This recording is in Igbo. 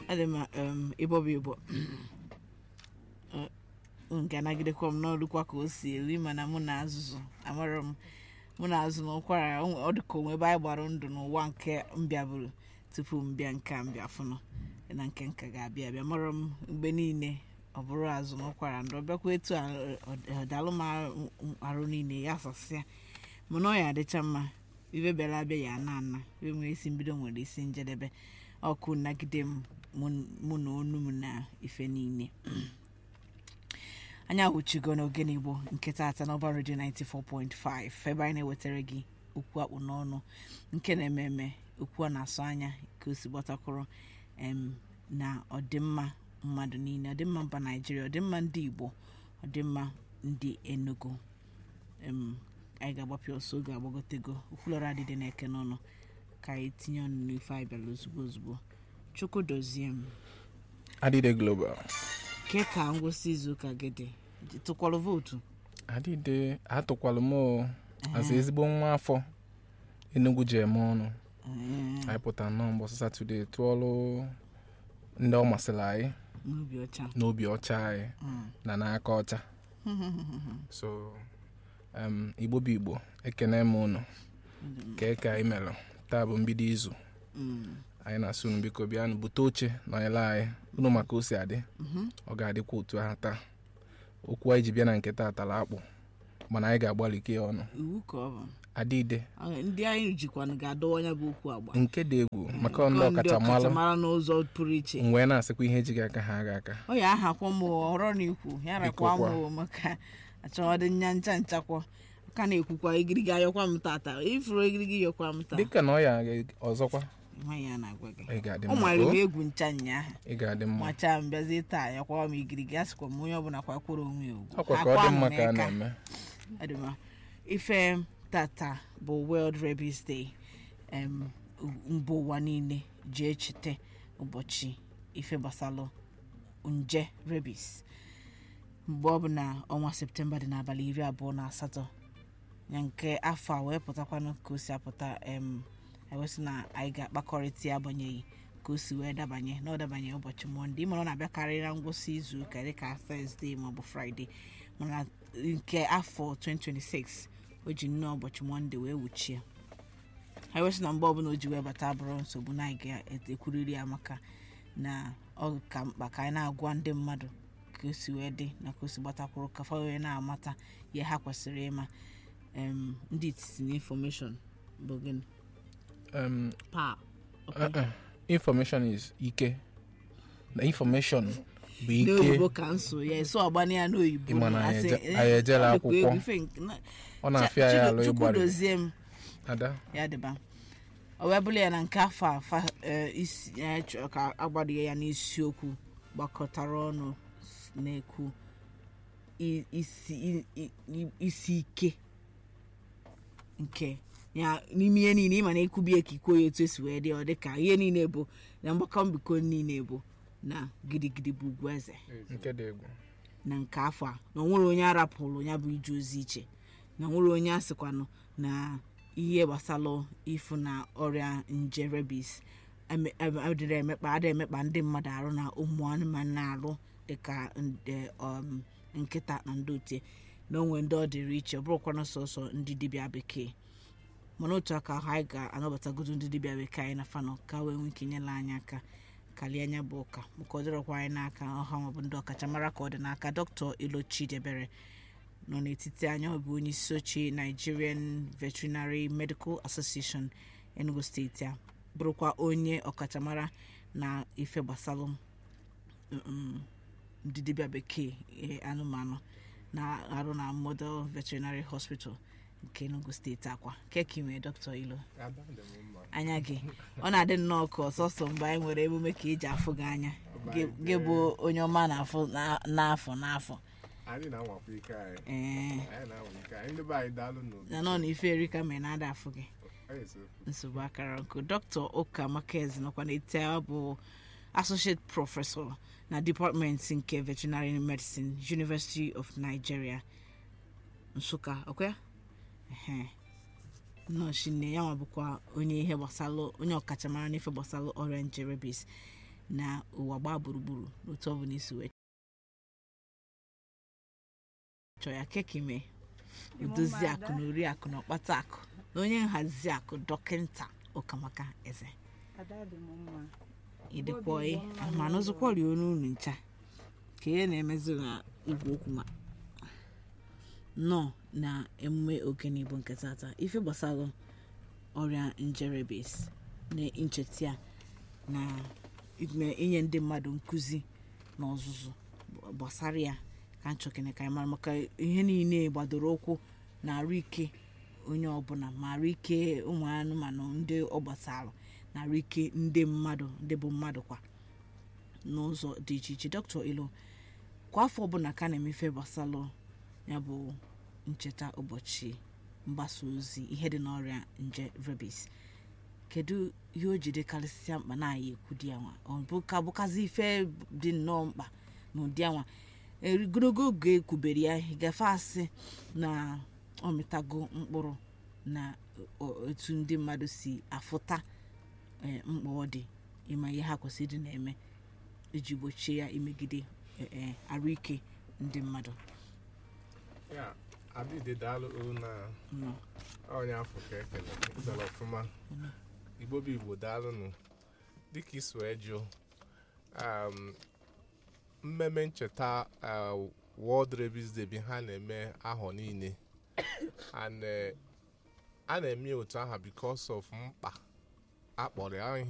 adị m um, ịbọ bụ ịbọ nke anagidekwa m n'ọdụkwa ka o si eri mana mụ na azụzụ amara m mụ na azụ na ụkwara ọ dị ka onwe ebe anyị gbara ndụ n'ụwa nke mbịabụrụ tupu mbịa nke a mbịa fụnụ na nke nka ga-abịa abịa mara m mgbe niile ọ bụrụ azụ na ụkwara ndụ ọbịakwa etu a, ọ- ọdalụ m arụ- arụ niile ya sasịa mana ọ ya adịcha mma ibe bịara abịa ya ana ana ibe nwere isi mbido nwere isi njedebe ọkụ nagide m mụ- mụ na onu m na ife niile anyị ahụchigo n'ogene igbo nke taata n'ọba redio 94.5 ebe anyị na-ewetara gị okwu akpụ n'ọnụ nke na-eme eme okwu a na-asụ anya ka o si gbatakwụrụ em, na ọdịmma mmadụ niile ọdịmma mba naijiria ọdịmma ndị igbo ọdịmma ndị enugu em, anyị ga-agbapịa ọsọ oge agbagotego okwulọrọ adịdị na-eke n'ọnụ ka anyị tinye ọnụ n'ife anyị bịara ozugbo ozugbo chukwu dozie m adịde global ke ka ngwụsị izuụka gị dị tụkwalụ vootu adịde atụkwalụ m o aza ezigbo nwa afọ enugu ji eme ọnụ Ee, anyị pụtara nnọọ mbọsị satọde tụọlụ ndị ọ masịrị anyị n'obi ọcha n'obi ọcha anyị Mm. na n'aka ọcha so um, igbo bụ igbo ekene m unu kee ka anyị melụ taa bụ mbido izu Mm. anyị na-asị unu biko bịanụ bute oche nọnyere anyị unu maka o si adị Mhm. ọ ga-adịkwa otu ahụ taa okwu anyị ji bịa na nke taa tara akpụ mana anyị ga-agbalị ike ya ọnụ iwu ka ọ bụ adịde Ọ, ndị anyị jikwanụ ga-adọwa ya bụ okwu agba nke dị egwu maka ndị Nke ọkachamara ọkachamara n'ụzọ pụrụ iche m wee na-asịkwa ihe ejighị aka ha aga aka ọ ya ahakwa m ọrọ na ikwu ya rakwa Ikwu kwa. m maka achọghọdị nya ncha nchakwa ka na-ekwukwa igirigi ayọkwa m tata ifuru igirigi yọkwa m taa dịka na ọ ya ọzọkwa nwaanyị a na-agwa gị ị ga-adị ọ mma nwere m o, egwu ncha nyaahụ ị ga-adị mma macha m bịazie taa yakwa m igirigi a sịkwa m onye ọbụla kwakwuru onwe ya ugwu ọkwa ka ọ Akwa dị m mma ka a n'aka. na-eme Adịma. ife tata bụ world rabies day em, mba ụwa niile ji echete ụbọchị ife gbasalụ nje rabies mgbe ọ bụ na ọnwa septemba dị n'abalị iri abụọ na asatọ ya nke afọ a wee pụtakwanụ ka o si apụta em ewesị na anyị ga-akpakọrịta ya agbanyeghị ka o si wee dabanye na ọ dabanye ụbọchị mọnde ịmara ọ na-abịakarị na ngwụsị izu ụka dịka Thursday maọbụ Friday mana nke afọ 2026 o ji nnọọ ụbọchị mọnde wee wuchie ha ewesị na mgbe ọbụla o ji wee bata bụrụ nsogbu na anyị ga-ekwuriri ya maka na ọ ka mkpa ka anyị na-agwa ndị mmadụ ka o si wee dị na ka o si gbatakwuru ka fa wee na-amata ihe ha kwesịrị ịma em, ndị itisi na infọmeshọn bụ gịnị Um, pa uh, uh, information is ike na information bụ ike n'oyibo ka nso ya eso agbana ya n'oyibo Ịma na na anyị asị, eje- eh, anyị ejela ọ dịkwa akwụkwọ. egwu, ife nke- na- ọ na-afịa ya alụ Chukwu ịgbari dozie m ada ya dịba ọ wee bụrụ ya na nke afọ a fa eh, isi ya chọrọ ka agbadoghị ya n'isiokwu gbakọtara ọnụ s- na-ekwu i- isi i- i- i- isi ike nke ya n'ime ihe niile ịma na ekwubie ka ikwuo ya etu esi wee dị ọ dị ka ihe niile bụ na mgbakọ mbikọ niile bụ na gidigidi bụ ugwu eze nke dị egwu na nke afọ a na onwere onye arapụrụ ya bụ ije ozi iche na onwere onye asịkwanụ na ihe gbasara ịfụ na ọrịa nje rebis eme- eme- adịrị emekpa adịrị emekpa ndị mmadụ arụ na ụmụ anụmanụ na-arụ dịka nde um, nkịta na ndị otie na onwe ndị ọ dịrị iche ọ bụrụkwana sọsọ ndị dibịa bekee mana otu aka ahụ anyị ga-anabatagodo ndị dibịa bekee anyị na fanọ ka wee nwee ike nyela anyị aka kalie anya bụ ụka maka ọ dịrọkwa anyị n'aka ọha maọbụ ndị ọkachamara ka ọ dị n'aka dr ilochi debere nọ n'etiti anya ọ bụ onye isi oche nigerian veterinary medical association enugu steeti a bụrụkwa onye ọkachamara na ife gbasalụ mm, ndị dibịa bekee eh, anụmanụ na-arụ na model veterinary hospital nke enugu steeti akwa keki nwee dr ilo anya gị ọ na-adị nnọọ ka ọsọsọ mgbe anyị nwere emume ka eji afụ gị anya Gị- gị bụ onye ọma na-afụ na- n'afọ n'afọ anyị na-anwakwa ike anyị ee anyị na-anwa ike anyị ndị be anyị daalụ n'obi na nọ na ife erika mere na-ada afụ gị Anyị so. nsogbu akara nkụ dr ụka makez nọkwa n'eti a bụ associate professor na department nke veterinary medicine university of nigeria nsụka ọkwa ehe nọọsụ nne ya nwa bụkwa onye ihe gbasara onye ọkachamara n'ife gbasara ọrịa nje rabies na ụwa gbaa gburugburu n'otu ọ bụla isi wee chọọ ya kekime odozi akụ na ori akụ na ọkpata akụ na onye nhazi akụ dọkịnta ụkamaka eze ada dị m mma ịdịkwa mana ọzọkwa rie onu unu ncha ka ihe na-emezi na igwe okwu ma nọ na emume ogene igbo nke tata ife gbasara ọrịa njerebes na ncheta ya na ime inye ndị mmadụ nkụzi na ọzụzụ gbasara ya ka nchọkene ka anyị mara maka ihe niile gbadoro ụkwụ na arụ ike onye ọbụla ma arụ ike ụmụ anụmanụ ndị ọ gbasara na arụ ike ndị mmadụ ndị bụ mmadụ kwa n'ụzọ dị iche iche dr ilo kwa afọ ọbụla ka a na-emefe gbasalụ ya bụ ncheta ụbọchị mgbasa ozi ihe dị n'ọrịa nje rabies kedu ihe o jide karịsịa mkpa na anyị ekwu di ya nwa ọ bụ ka bụkazi ife dị nnọọ mkpa na ụdị anwa ogologo oge ekwubere ya gafe asị na ọ mịtago mkpụrụ na o- otu ndị mmadụ si afụta eh, mkpa ọ dị ịma ihe ha kwesịrị ịdị na-eme iji gbochie ya imegide eh, eh, arụike ndị mmadụ ya adịde daalụ olu na nọ onye afọ ka ekele ịzara ọfụma igbo bụ igbo daalụnụ dịka isi wee jụ um, mmemme ncheta uh, World Rabies Day bi ha na-eme ahọ niile and eh, a na-eme otu aha because of mkpa akpọrọ ya ihe